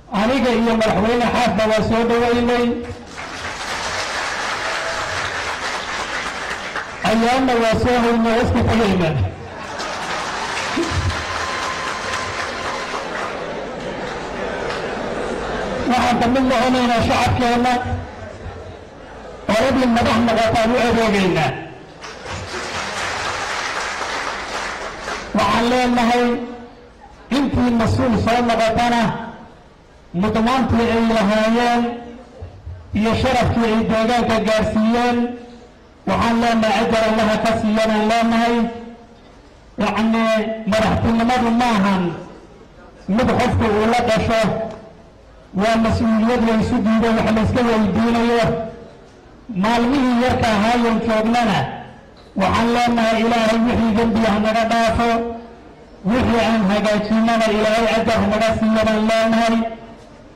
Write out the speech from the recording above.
aniga iyo madaxweyne xaafba waa soo dhaweynay ayaana waa soo hayna waa iska tegayna waxaan ka mid noqonaynaa shacabkeenna oradii madax noqotaan u adeegaynaa waxaan leenahay intii mas-uul soo noqotana mudnaantii ay lahaayeen iyo sharafkii ay deegaanka gaarsiiyeen waxaan leenahay ajar allaha ka siiyanaan leenahay yacnii madaxtinimadu maahan mid qofku uu la dhasho waa mas-uuliyad la isu diido wax la iska weydiinayo maalmihii yarka ahaayan joognana waxaan leenahay ilaahay wixii dembiya hanaga dhaafo wixii aan hagaajinana ilaahay ajar hanaga siiyanaan leenahay